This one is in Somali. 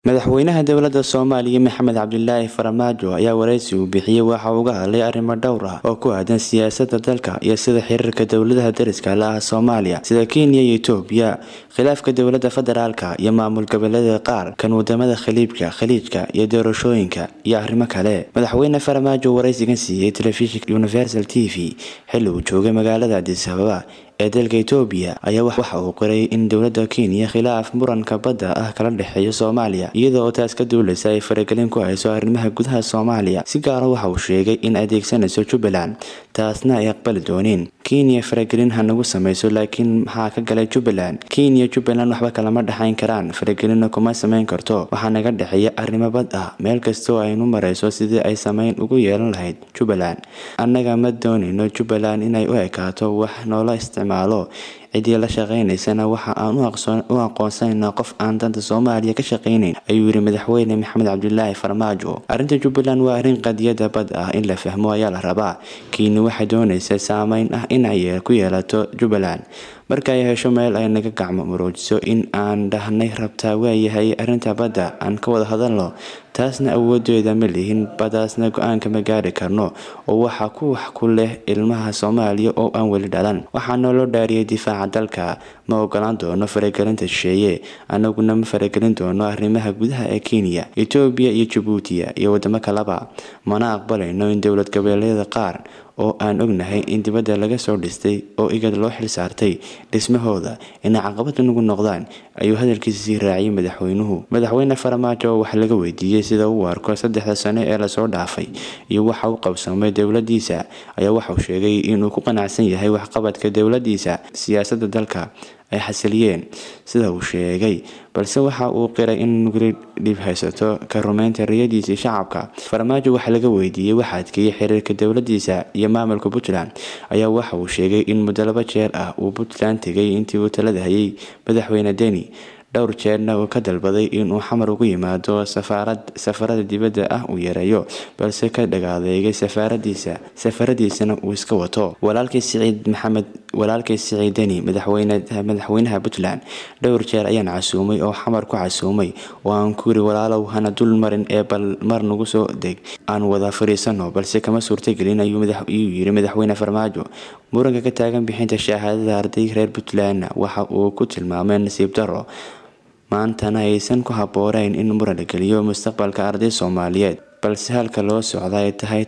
madaxweynaha dowladda soomaaliya maxamed cabdilaahi farmaajo ayaa wareysi uu bixiyey waxa uga hadlay arrimo dhowr ah oo ku aadan siyaasadda dalka iyo sida xiriirka dowladaha dariska la ah soomaaliya sida kenya iyo etoobiya khilaafka dowladda federaalka iyo maamul goboleeda qaar kan wadamada khaliibka khaliijka iyo doorashooyinka iyo arrimo kale madaxweyne farmaajo wareysigan siiyey telefishinka universal t v xilli uu joogay magaalada adis ababa ee dalka etoobiya ayaa waxa uu qoray in dowladda kenya khilaaf muranka badda ah kala dhexeeya soomaaliya iyada oo taas ka duuleysa ay faragelin ku hayso arrimaha gudaha soomaaliya si gaara waxa uu sheegay in adeegsanayso jubbaland taasna ay aqbali dooneen kenya faragelin ha nagu sameyso laakiin maxaa ka galay jubbaland kenya jubbaland waxba kalama dhexayn karaan faragelinna kuma sameyn karto waxaa naga dhexeeya arrimo bad ah meel kastoo aynu mareyso sidii ay sameyn ugu yeelan lahayd jubbaland annaga ma doonayno jubbaland inay u ekaato wax noola isticmaalo ciddii la shaqeynaysana waxa aan u aqoonsanayna qof aan danta soomaaliya ka shaqeynayn ayuu yiri madaxweyne maxamed cabdilaahi farmaajo arrinta jubbaland waa arrin qadiyada bad ah in la fahmo ayaa la rabaa kenya waxay doonaysa saameyn ah inay ku yeelato jubbaland marka ay hesho meel ay naga gacmo maroojiso in aan dhahnay rabtaa waayahay arrinta badda aan ka wada hadalno taasna awoodeeda ma lihin badaasna go-aanka ma gaari karno oo waxaa ku wax ku leh ilmaha soomaaliya oo aan weli dhalan waxaana loo dhaariyay difaaca dalka ma ogolaan doono faragelinta shisheeye anaguna ma faragelin doono arrimaha gudaha ee kenya etoobiya iyo jabuutiya iyo wadamo kaleba mana aqbalayno in dowlad goboleedyada qaar oo aan ognahay in dibadda laga soo dhistay oo igad loo xil saartay dhismahooda inay caqabad nagu noqdaan ayuu hadalkiisa sii raaciyay madaxweynuhu madaxweyne farmaajo wax laga weydiiyey sida uu arko saddexda sano ee lasoo dhaafay iyo waxa uu qabsamay dowladiisa ayaa waxauu sheegay inuu ku qanacsan yahay waxqabadka dowladiisa siyaasadda dalka ay xasiliyeen sida uu sheegay balse waxa uu qiray in weli dhib haysato ka rumeynta riyadiisii shacabka farmaajo waxa laga weydiiyey waxa adkeeyey xiriirka dowladiisa iyo maamulka puntland ayaa waxa uu sheegay in muddo laba jeer ah uu puntland tegay intii uu talada hayay madaxweyne deni dhowr jeerna uu ka dalbaday inuu xamar ugu yimaado safarada dibadda ah uu yareeyo balse ka dhagaadeegay safaaradiisa safaradiisana uu iska wato walaalkii siciid maxamed walaalkii siciid deni madaxweynaha puntland dhowr jeer ayaan casuumay oo xamar ku casuumay oo aan ku yiri walaalow hana dul marin ee bal mar nagu soo deg aan wada fariisano balse kama suurtagelin ayuu yiri madaxweyne farmaajo muranka ka taagan bixinta shahaadada arday reer puntlandna waxa uu ku tilmaamay nasiib daro maantana aysan ku habooneyn in muran la geliyo mustaqbalka arday soomaaliyeed balse halka loo socda ay tahay